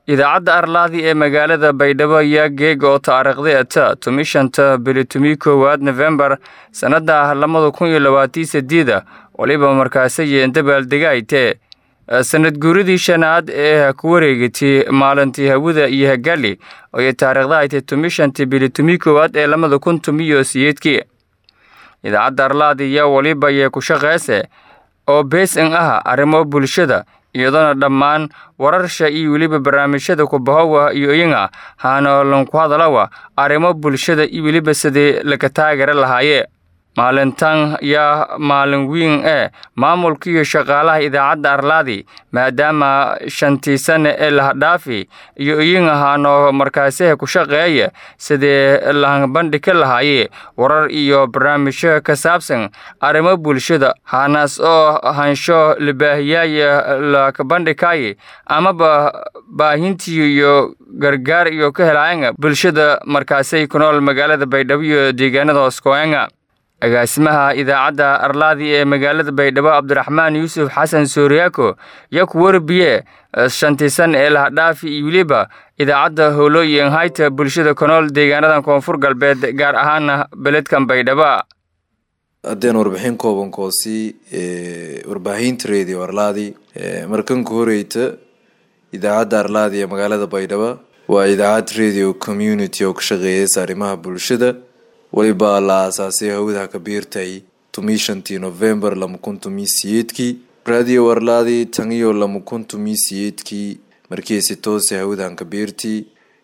idaacadda arlaadi ee magaalada baydhabo ayaa geega oo taariikhdeeta tumi shanta bili tumi koowaad nofembar sannada labada kun iyo labaatii sideeda waliba markaasayeen dabaaldegayte sanad guuridii shanaad ee ku wareegatay maalintii hawada iyo hagali oy taariikhdaaytay tumi shantii bili tumi koowaad ee labada kun tumiyo siyeedkii idaacadda arlaadi ayaa waliba yee ku shaqeyse oo beesan ah arrimo bulshada iyadoona dhammaan wararsha iyo weliba barnaamijyada kubahowa iyo iyaga haana ku hadalawa arrimo bulshada iyo weliba sidii laga taagara lahaaye maalintan yaa maalin weyn ee maamulka iyo shaqaalaha idaacadda arlaadi maadaama shantii sane ee lahadhaafi iyo iyaga haano markaasiha ku shaqeeya sidii lahbandhigi lahaaye warar iyo barnaamijyo ka saabsan arrimo bulshada haanaas oo hansho libaahiyaaya lakabandhigaaye amaba baahintii iyo gargaar iyo ka helaayanga bulshada markaasay ku nool magaalada baydhabo iyo deegaanada hooskoenga agaasimaha idaacadda arlaadi ee magaalada baydhabo cabdiraxmaan yuusuf xasan sooriyaako yaa ku warbiye shantii san ee lahadhaafi iyo weliba idaacadda howlooyin hayta bulshada ku nool deegaanadan koonfur galbeed gaar ahaana beledkan baydhabo haddeen warbixin kooban koosi warbaahinta radio arlaadi markanka horeyta idaacadda arlaadi ee magaalada baydhabo waa idaacad radio community oo ka shaqeeyeysa arrimaha bulshada weliba la aasaasay hawadaha kabiirtay tumii shantii novembar lama kun tumii siyeedkii radio arlaadi tan iyo lama kun tumii siyeedkii markiisi toose hawadahan kabiirtii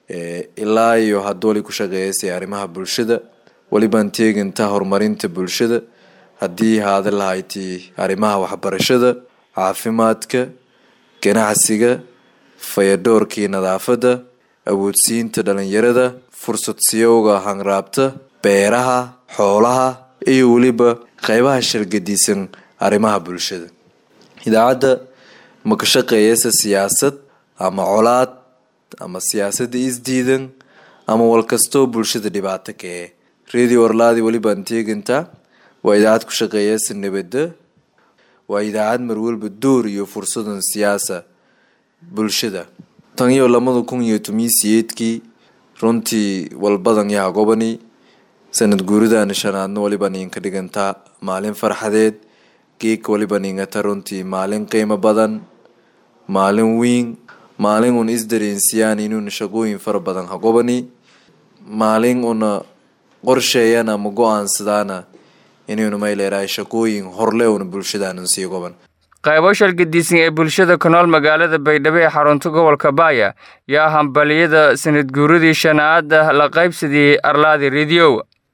ilaa iyo hadda wali ku shaqeeyeysay arrimaha bulshada welibaan teeginta horumarinta bulshada haddii haada lahayti arrimaha waxbarashada caafimaadka ganacsiga fayadhoorkii nadaafadda awoodsiinta dhalinyarada fursad siyowga hanraabta beeraha xoolaha iyo weliba qeybaha shargadisan arrimaha bulshada idaacadda ma ka shaqeeyeysa siyaasad ama colaad ama siyaasadda isdiidan ama walkastoo bulshada dhibaato ka ee radio arlaadi welibaan teegantaa waa idaacad ku shaqeeyeysa nabadda waa idaacad marwalba door iyo fursadan siyaasa bulshada tan iyo labada kun iyo tomiyi siyeedkii runtii walbadan yaha gobani sanad guuridana shanaadna waliba niinka dhigantaa maalin farxadeed geegka waliba niingata runtii maalin qiimo badan maalin weyn maalin una isdareensiyaan inuuna shaqooyin fara badan ha gobani maalin una qorsheeyana ama go-aansadaana inuuna mayleerahay shaqooyin horle una bulshadaanan sii goban qaybo shalgadiisan ee bulshada ku nool magaalada baydhabo ee xarunta gobolka baaya yaa hambaliyada sanad guuradii shanaada la qaybsadiyey arlaadi rediyo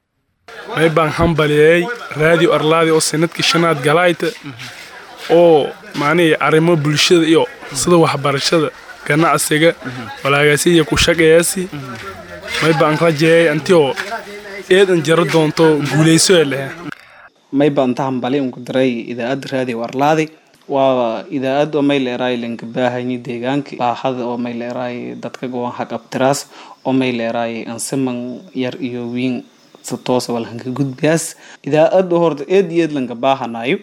may baan hambaliyey radio arlaadi oo sanadkii shanaad galayta oo macnihii arrimo bulshada iyo sida waxbarashada ganacsiga walaagaasi iyo ku shaqeeyasi may baan rajeeyay antioo eedan jaro doonto guulayso ee lehe may baan ta hambali unku diray idaacadda radio arlaadi waa idaacad oo may leeraay lanka baahanyi deegaanka baahada oo may leeraay dadka gowan haqabtiraas oo may leeraay ansiman yar iyo wiin si toosa walhanka gudbaas idaacadda horta eed iyo eed lanka baahanayo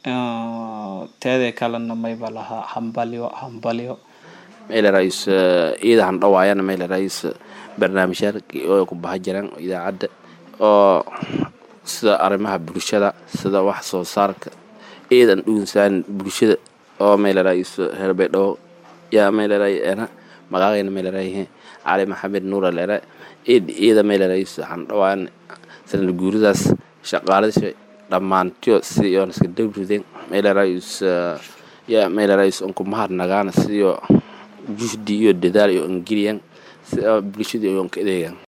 teedee kalena mayba lahaa hambalyo hambalyo maylerais iyada han dhawaayana maylerais barnaamijyaal oo ku baha jiraan idaacadda oo sida arrimaha bulshada sida wax soo saarka iidan dhuunsaan bulshada oo maylerais reer baydhabo yaa mayleray ena magaaqayna mayleray cali maxamed nuura lere id iyada maylerais han dhawaan sanad guuridaas shaqaaladasha dhammaantiyo sidii oon iska dawrideen maylerais yaa maylerais unku mahad nagaana sidii juhdi iyo dadaal iyo ingiriyan si bulshada oon ka adeegan